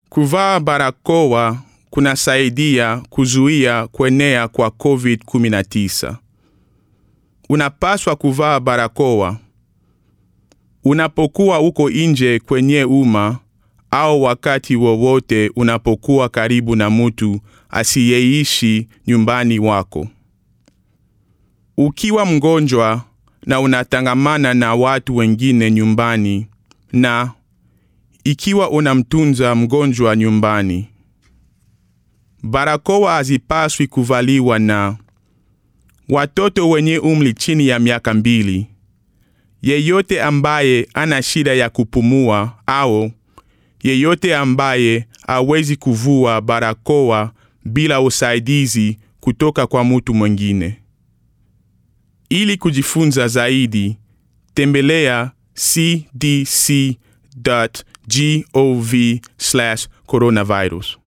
Kuvaa barakoa kunasaidia kuzuia kuenea kwa COVID-19. Unapaswa kuvaa barakoa unapokuwa uko nje kwenye umma au wakati wowote unapokuwa karibu na mtu asiyeishi nyumbani wako. Ukiwa mgonjwa na unatangamana na watu wengine nyumbani na ikiwa unamtunza mgonjwa nyumbani, barakoa hazipaswi kuvaliwa na watoto wenye umri chini ya miaka mbili, yeyote ambaye ana shida ya kupumua au yeyote ambaye hawezi kuvua barakoa bila usaidizi kutoka kwa mtu mwingine. Ili kujifunza zaidi, tembelea cdc.gov/coronavirus.